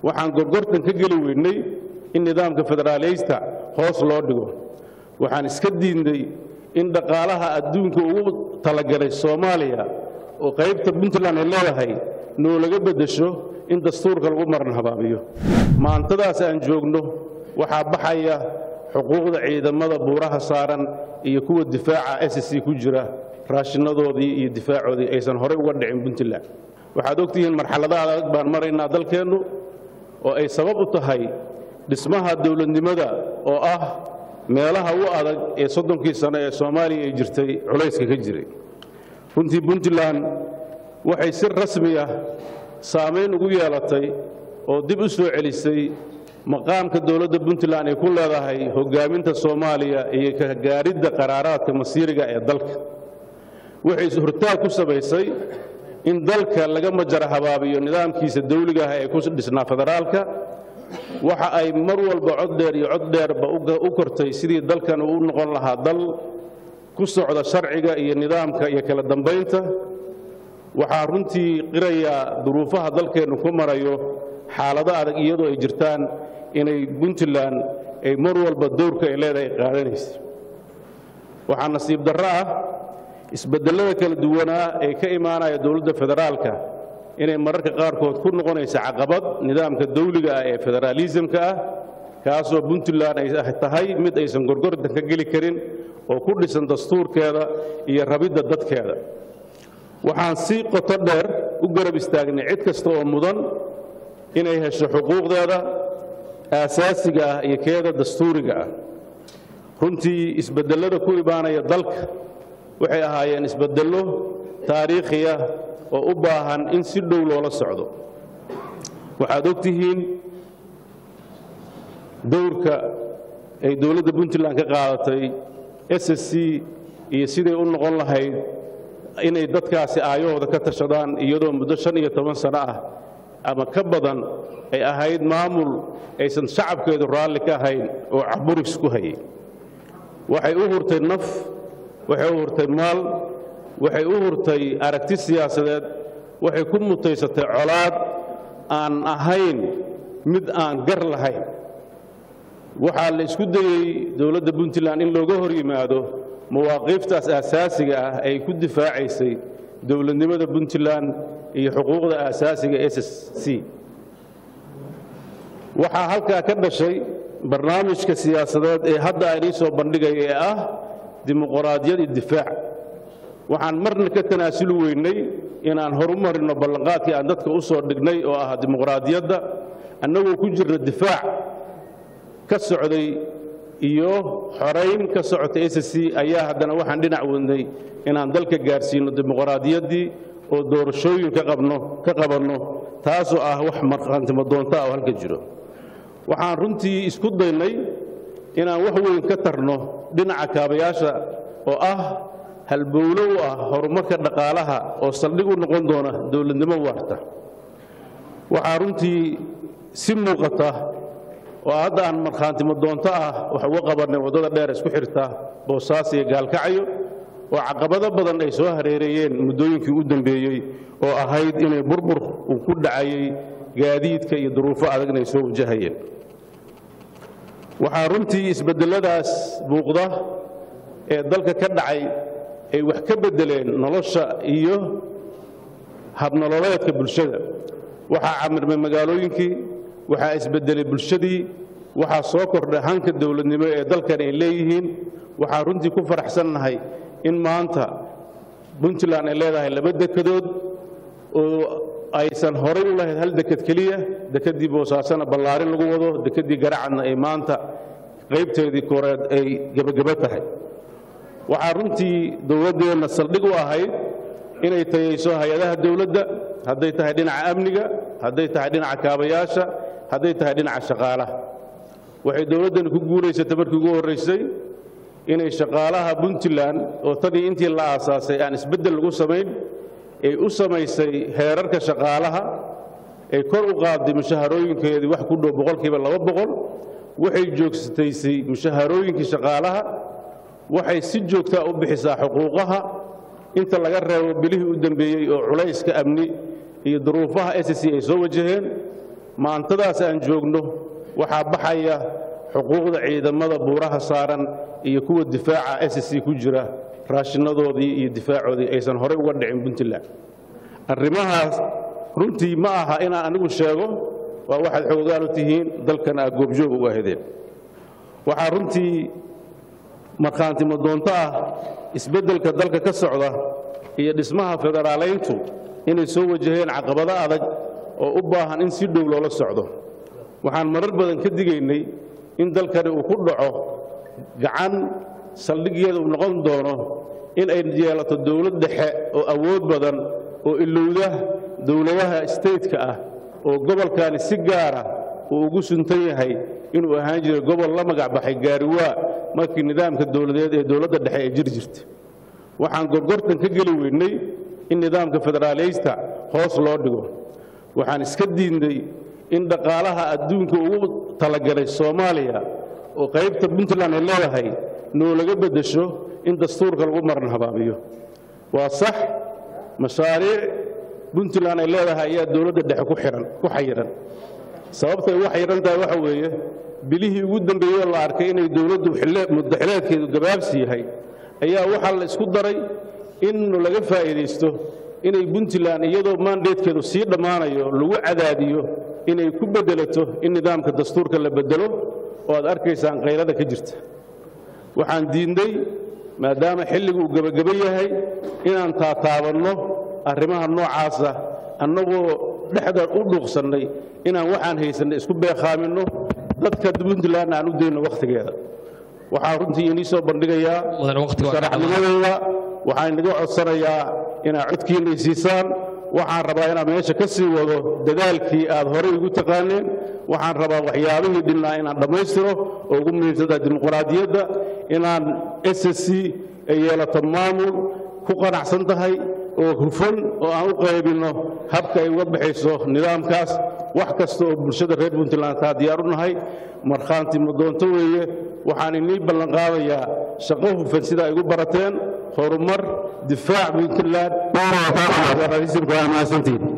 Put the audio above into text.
waxaan gorgortan ka geli weynay in nidaamka federaaliysta hoos loo dhigo waxaan iska diidnay in dhaqaalaha adduunka ugu talagalay soomaaliya oo qaybta puntland ay leedahay noo laga beddesho in dastuurka lagu maran habaabiyo maantadaas aan joogno waxaa baxaya xuquuqda ciidamada buuraha saaran iyo kuwa difaaca s c ku jira raashinadoodii iyo difaacoodii aysan horey uga dhicin puntland waxaad ogtihiin marxalada adag baan maraynaa dalkeennu oo ay sabab u tahay dhismaha dowladnimada oo ah meelaha u adag ee soddonkii sano ee soomaaliya ay jirtay culayska ka jiray runtii puntland waxay si rasmi ah saamayn ugu yeelatay oo dib u soo celisay maqaamka dowladda puntland ay ku leedahay hoggaaminta soomaaliya iyo ka gaaridda qaraaraadka masiiriga ee dalka waxay hortaag ku samaysay in dalka laga majara habaabiyo nidaamkiisa dawliga ah ee ku dhisnaa federaalka waxa ay mar walba cod dheer iyo cod dheerba u kortay sidii dalkan uu u noqon lahaa dal ku socda sharciga iyo nidaamka iyo kala dambaynta waxaa runtii qirayaa duruufaha dalkeennu ku marayo xaalado adag iyadoo ay jirtaan inay puntland ay mar walba dowrka ay leedahay qaadanaysa waxaa nasiib darro ah isbeddellada kala duwanaa ee ka imaanaya dowladda federaalka inay mararka qaarkood ku noqonaysa caqabad nidaamka dawliga ah ee federaalisamka ah kaasoo puntland ay tahay mid aysan gorgordan ka geli karin oo ku dhisan dastuurkeeda iyo rabidda dadkeeda waxaan si qoto dheer u garab istaagnay cid kasta oo mudan inay hesho xuquuqdeeda aasaasiga ah iyo keeda dastuuriga ah runtii isbeddellada ku imaanaya dalka waxay ahaayeen isbeddello taariikhiya oo u baahan in si dhow loola socdo waxaad og tihiin dowrka ay dowladda puntland ka qaadatay s s c iyo siday u noqon lahayd inay dadkaasi aayahooda ka tashadaan iyadoo muddo shan iyo toban sano ah ama ka badan ay ahayd maamul aysan shacabkeedu raalli ka ahayn oo caburis ku hayay waxay u hurtay naf waxay u hurtay maal waxay u hurtay aragti siyaasadeed waxay ku mutaysatay colaad aan ahayn mid aan gar lahayn waxaa la isku dayey dowladda puntland in looga hor yimaado mawaaqiiftaas aasaasiga ah ay ku difaacaysay dowladnimada puntland iyo xuquuqda aasaasiga s s c waxaa halkaa ka dhashay barnaamijka siyaasadeed ee hadda aan ii soo bandhigaya ee ah dimuqraadiyad iyo difaac waxaan marna ka tanaasuli weynay inaan horu marino ballanqaadkii aan dadka u soo dhignay oo ah dimuqraadiyadda annagoo ku jirna difaac ka socday iyo xorayn ka socota s c ayaa haddana waxaan dhinac wadnay inaan dalka gaarsiino dimuqraadiyaddii oo doorashooyin ka qabno ka qabanno taasoo ah wax markhaantimo doonta ah oo halka jiro waxaan runtii isku daynay inaan wax weyn ka tarno dhinaca kaabayaasha oo ah halbowlo u ah horumarka dhaqaalaha oo saldhig u noqon doona dowladnimo waarta waxaa runtii si muuqata oo hadda aan markhaantimo doonto ah wax uga qabannay waddada dheer isku xirta boosaas iyo gaalkacyo oo caqabado badan ay soo hareereeyeen muddooyinkii u dambeeyey oo ahayd inay burbur uu ku dhacayey gaadiidka iyo duruufo adagna ay soo wajahayeen waxaa runtii isbeddelladaas muuqda ee dalka ka dhacay ay wax ka beddeleen nolosha iyo habnololeedka bulshada waxaa camirmay magaalooyinkii waxaa isbeddelay bulshadii waxaa soo kordhay hanka dowladnimo ee dalkan ay leeyihiin waxaa runtii ku faraxsannahay in maanta puntland ay leedahay laba dekedood oo aysan horay u lahayd hal deked keliya dekeddii boosaasana ballaarin lagu wado dekeddii garacadna ay maanta qaybteedii koreed ay gebagebo tahay waxaa runtii dowladdeenna saldhig u ahayd inay tayayso hay-adaha dowladda hadday tahay dhinaca amniga hadday tahay dhinaca kaabayaasha hadday tahay dhinaca shaqaalaha waxay dowladdani ku guulaysatay markii ugu horraysay inay shaqaalaha puntland oo tanii intii la aasaasay aan isbeddel lagu samayn ay u samaysay heerarka shaqaalaha ay kor u qaadday mushaharooyinkeedii wax ku dhow boqolkiiba laba boqol waxay joogsataysay mushaharooyinkii shaqaalaha waxay si joogtaa u bixisaa xuquuqaha inta laga reebo bilihii u dembeeyey oo culayska amni iyo duruufaha s c ay soo wajaheen maantadaas aan joogno waxaa baxaya xuquuqda ciidamada buuraha saaran iyo kuwa difaaca s c ku jira raashinadoodii iyo difaacoodii aysan horey uga dhicin puntland arrimahaas runtii ma aha inaan anigu sheego waa waxaad xoogaal u tihiin dalkan aad goobjoog u ahedeen waxaa runtii markhaantimo doonto ah isbeddelka dalka ka socda iyo dhismaha federaalayntu inay soo wajaheen caqabado adag oo u baahan in si dhow loola socdo waxaan marar badan ka digaynay in dalkani uu ku dhaco gacan saldhiggeeda uu noqon doono in ay yeelato dowlad dhexe oo awood badan oo ilowda dowladaha stateka ah oo gobolkani si gaara uu ugu suntan yahay inuu ahaan jiray gobol la magac baxay gaariwaa markii nidaamka dowladeed ee dowladda dhexe ee jiri jirta waxaan gorgortan ka geli weynay in nidaamka federaaliysta hoos loo dhigo waxaan iska diidnay in dhaqaalaha adduunka ugu talagalay soomaaliya oo qaybta puntland ay leedahay noolaga beddesho in dastuurka lagu maran habaabiyo waa sax mashaariic puntland ay leedahay ayaa dowladda dhexe ku xihan ku xayiran sababtay ugu xayiran tahay waxa weeye bilihii ugu dambeeyey la arkay inay dowladdu muddaxileedkeedu gabaabsi yahay ayaa waxaa la isku daray in laga faa'iidaysto inay puntland iyadoo maandeedkeedu sii dhammaanayo lagu cadaadiyo inay ku beddelato in nidaamka dastuurka la beddelo oo aad arkaysaan kayrada ka jirta waxaan diidnay maadaama xilligu uu gebageba yahay inaan taataabanno arrimaha noocaasa annagoo dhexda u dhuuqsannay inaan waxaan haysannay isku beekhaaminno dadka puntlandna aan u dayno wakhtigeeda waxaan runtii inii soo bandhigayaa sharaxnimadeyda waxaan inaga codsanayaa inaad codkiinna isiisaan waxaan rabaa inaan meesha ka sii wado dadaalkii aad horey igu taqaaneen waxaan rabaa waxyaabihii dhinnaa inaan dhammaystiro oo ugu muhiimsantaha dimuqraadiyadda inaan s c ay yeelato maamul ku qanacsan tahay oo hufan oo aan u qaybinno habka ay uga baxayso nidaamkaas wax kasta oo bulshada reer puntland taa diyaar u nahay markhaanti madoonto weeye waxaan inii ballanqaadayaa shaqo hufan sida ay igu barateen horumar difaac puntland waa mahadsantiin